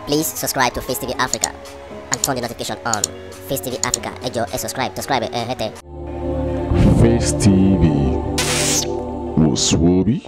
Please subscribe to Face TV Africa and turn the notification on. Face TV Africa, ẹ jọ̀ọ́ ẹ subscribe, subscribe ẹ hẹ́tẹ̀. Face TV was Swoby.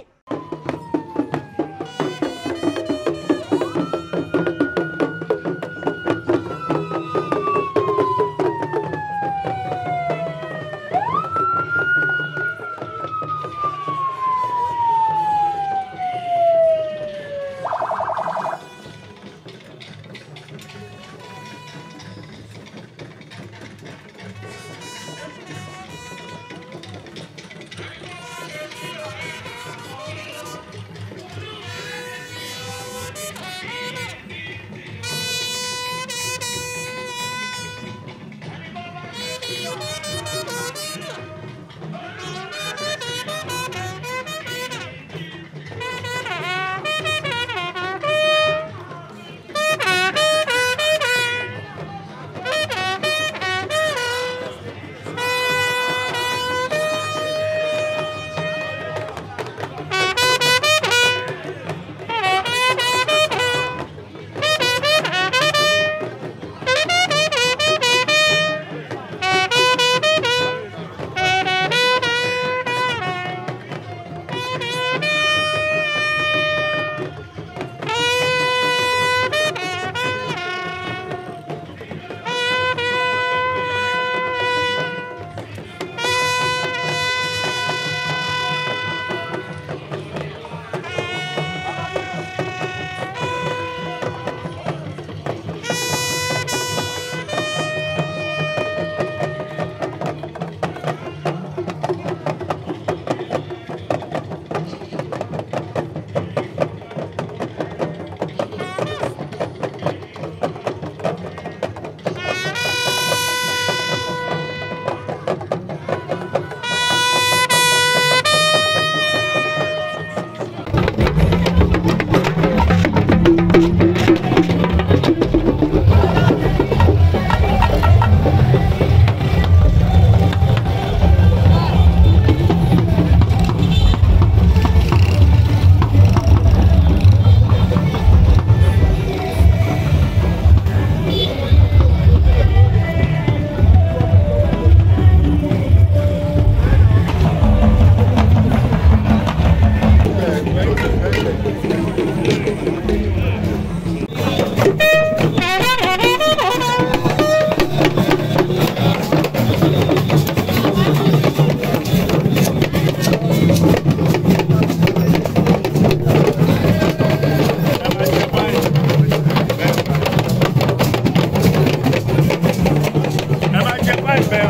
ẹ máa jẹ páìpẹ́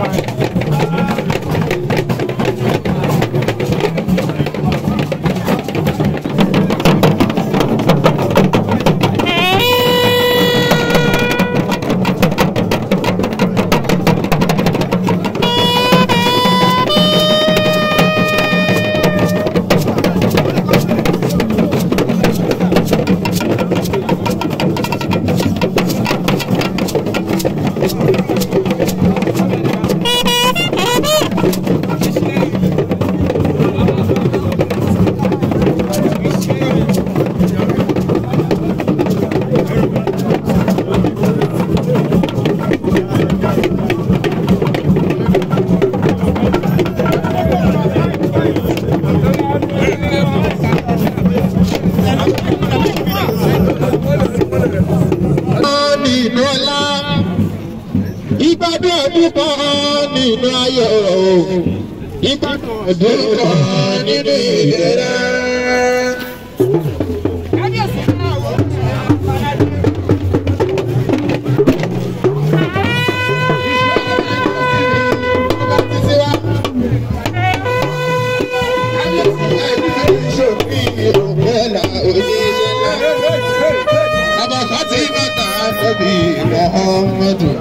wa. nínú ọlá ìgbádùn ọdún kan nínú ayọ̀ ìgbádùn ọdún kan nínú ìbẹ̀rẹ̀. Abakati bàtà Nabi Muhammadu.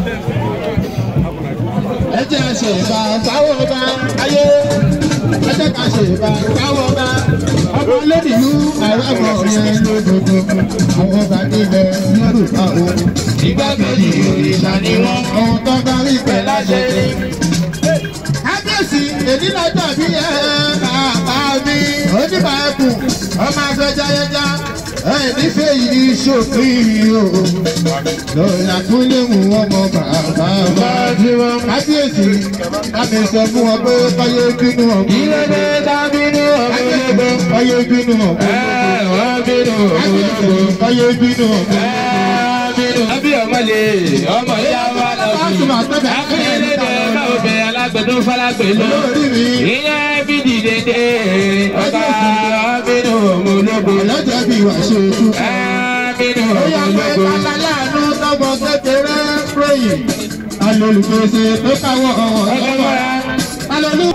Ẹ jẹ́ ṣe ìbá táwọn bá ayé. Ẹ jẹ́ ká ṣe ìbá táwọn bá. Ọmọ lẹ́dìlú àràbọ̀ yẹn lódodo. Àwọn ọba nílẹ̀ Yorùbá o. Ìgbàgbọ́dì òrìṣà ni wọ́n. Ohun tó bá rí pẹ̀ láṣẹ. Kábíyèsí èdè lọ́jọ́ bí ẹ bàbá mi. Oníbà ẹkùn ọmọ afẹ́jáyẹjá. ẹ nífẹ̀ẹ́ yìí ní sófin o lọ́la tó léwu ọmọ bàbá wa kábíyèsí láti sọ fún wọn pé káyé bínú ọ̀gbìn Ìrẹ̀lẹ̀ dábínú ọ̀gbọ̀lọ́gbọ̀. káyé bínú ọ̀gbìn Ẹ wọ́n bínú ọ̀gbọ̀lọ́gbọ̀. káyé bínú ọ̀gbìn. Àbí ọmọlé ọmọ ìyá wa lọ sí. Akínyẹlẹ́dẹ̀ báwo bẹ alágbẹ̀dún falágbẹ̀lú. Ìyẹn bí dìde ọba bínú ọmọlógún. ọlọ́jà bí wàá ṣe ojú. Bínú ó yà pé ọmọlógún. kálálàánú tọmọ kékeré péye alólùpèsè tó káwọ́ ọ̀wọ́ Ọgbọ́n alólù.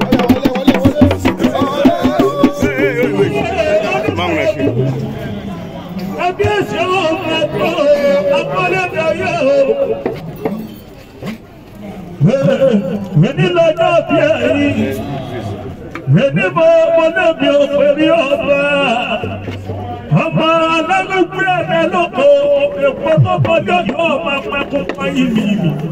Kábíyèsí ọmọ ẹ̀kọ́ akọ́lẹ́dẹ̀ yóò. Ẹni lọ́jọ́ bí ẹ̀yìn, ẹni mọ ọmọlẹ́bí òpèrè ọba. Ọmọ alágbègbè ẹ̀mẹ́ lóko, èpo tó kọjọ́ yóò máa pẹ́kú pẹ́yìn mi.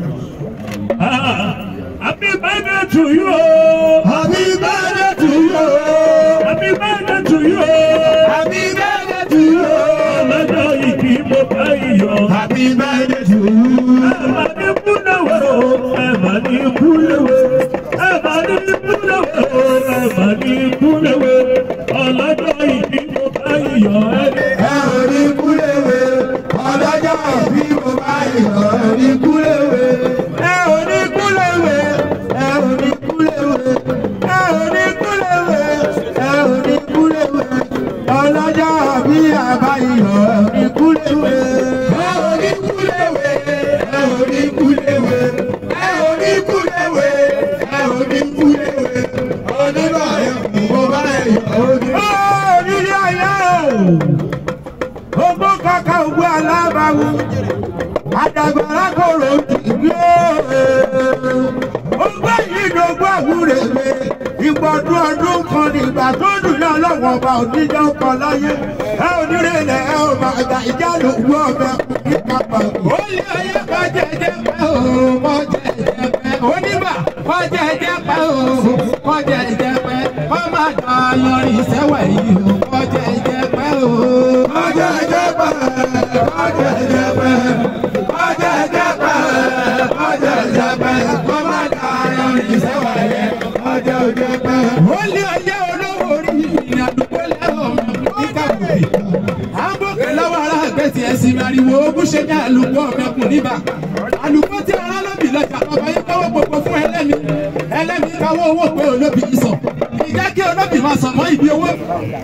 Happy birthday to you. Happy birthday to you. Happy birthday to you. Happy birthday to you. Ọlọ́jọ́ ìbí mo bá iyọ̀. Happy birthday to you. Ẹ̀bà ní kúlẹ̀wẹ̀ o, ẹ̀bà ní kúlẹ̀wẹ̀. Ẹ̀bà ní kúlẹ̀wẹ̀ o, ẹ̀bà ní kúlẹ̀wẹ̀. Ọlọ́jọ́ ìbí mo bá iyọ̀. Ẹ ò ní kúléwé, ọlọ́jọ́ bí mo bá yọ̀ ẹ ò ní kúléwé. Ẹ ò ní kúléwé, ẹ ò ní kúléwé, ẹ ò ní kúléwé, ẹ ò ní kúléwé. Ọlọ́jọ́ bí àbá yọ̀ ẹ ò ní kúléwé. Ẹ ò ní kúléwé, ẹ ò ní kúléwé, ẹ ò ní kúléwé, ẹ ò ní kúléwé. Onígbà yọ̀ mo bá yọ̀ ẹ ò ní. Ó nílé ayé o! Ogbó kaka ògbó alábàáwú. Àdàgbàrá kòrò dìgbò. Ogbó yìí dògbò àwúrè mi. Ìgbọ̀dún ọdún kan nígbà tó dùn náà lọ́wọ́ ọba òníjọ́ kan láyé. Ẹ ò ní rèlẹ̀ ẹ ò máa gbà ìjà lòwú ọbẹ̀ ní kápá. ó lé ayé kọjá ẹjẹpẹ o kọjá ẹjẹpẹ onígbà kọjá ẹjẹpẹ o kọjá ẹjẹpẹ ọmọ àgbà yọrin sẹwà yìí o kọjá ẹjẹpẹ o. kọjá ẹjẹpẹ kọjá ẹjẹpẹ kọjá ẹjẹpẹ kọjá ẹjẹpẹ ọmọ àgbà yọrin sẹwà yìí kọjá ẹjẹpẹ. ó lé ayé olówó orí ìrìnàdúgbò lẹ́wọ̀n ní kàwé àbòkè lọ́wọ́ ara àgbẹ̀tì ẹ̀sìn ariwo ogún ṣe ní àlùkò ọ̀mẹ́kùn níbà àlùkò tí ara lóbì lọ́jà bàbá yín káwọ́ gbogbo fún ẹlẹ́mi ẹlẹ́mi káwọ́ owó pé olóbì yìí sọ ìjẹ́ kí olóbì máa sàn mọ́ ibi owó.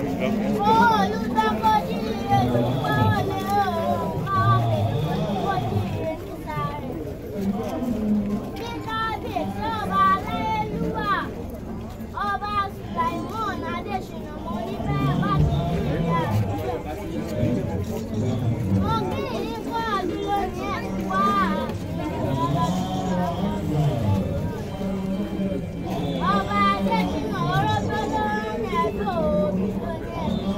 Ọba Adéṣínà ọlọ́gbọ́n lọ́rùn ní ẹ̀dọ́ òbí tó ní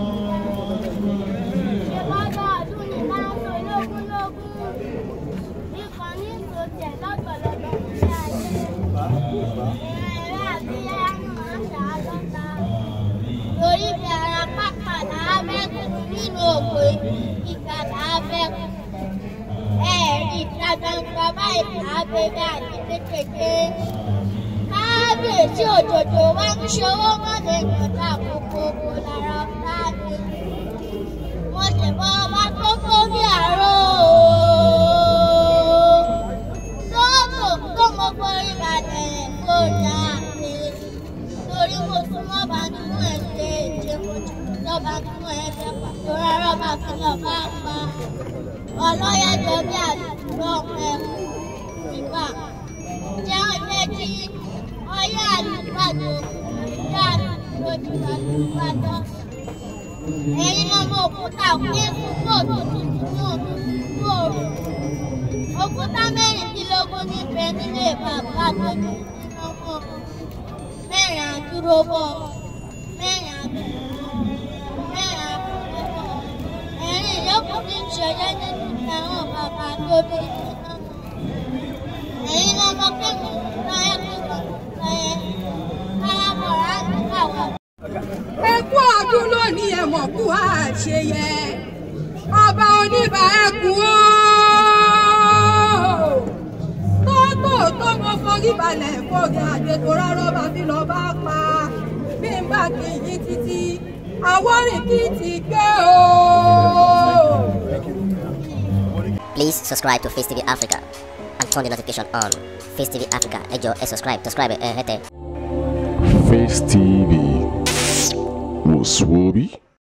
ẹ̀sìn ìbọ́dọ̀ ọdún ní láńsọ lógún lógún ikọ̀ ní ìsòtẹ̀ lọ́pọ̀lọpọ̀ nílé ayé ìrìnrìn àti ẹnu máa ń ṣàádọ́ta lórí bí ara pápá làábẹ́kù nínú òkè ìgbà làábẹ́kù ẹ̀ẹ́dì ìta gbangba báyìí làábẹ́bẹ́ àti kékeré kábíyèsí òjòjò wá ń ṣòwò mọ́lẹ̀ ìjọba àkókò kò lára ọ̀tá mi mo sì bọ ọba tó kó bí àárọ̀ lọ́ọ̀tò tó mọ borí balẹ̀ kó dà mí torí mo súnmọ́ bá nínú ẹ̀jẹ̀ ìjẹ́ mo jù lọ́ba nínú ẹ̀jẹ̀ pàtó rárá bá fi lọ bá pa ọlọ́yẹ̀jọ bí àdúgbò ẹ̀kú nígbà jẹ́ ọjọ́ tí ọyá àlùbàdàn ìyá lójú àlùbàdàn ẹ̀yin ọmọ òkúta òkè púpọ̀ tuntun nínú òòrùn òkúta mẹ́rìndínlógún níbẹ̀ nílé bàbá tó ní ọmọ mẹ́rin àdúró bọ̀ mẹ́rin àdúró mẹ́rin àdúró bọ̀ ẹ̀rin ìyókù ní ìṣẹ̀lẹ̀ nínú ìtàwọn bàbá tó bí nínú ẹ̀yin ọmọ kẹ́mi láyé kúrò láyé káyà bọ̀ láti kàwé. Ẹkú àgbà ọdún lónìí ẹ̀mọ̀ kú àṣeyẹ ọba oníbà ẹkùn ó tótó tó mo forí balẹ̀ fọ́gẹ̀ àdètò rárá bá fi lọ bá pa bí n bá kì í títí àwọ̀rìn kì í ti gbé o. Please subscribe to Face TV Africa and turn the notification on. Face TV Africa, ẹ jọ̀ọ́ ẹ subscribe, subscribe ẹ hẹ́tẹ̀. Face TV was Swoby.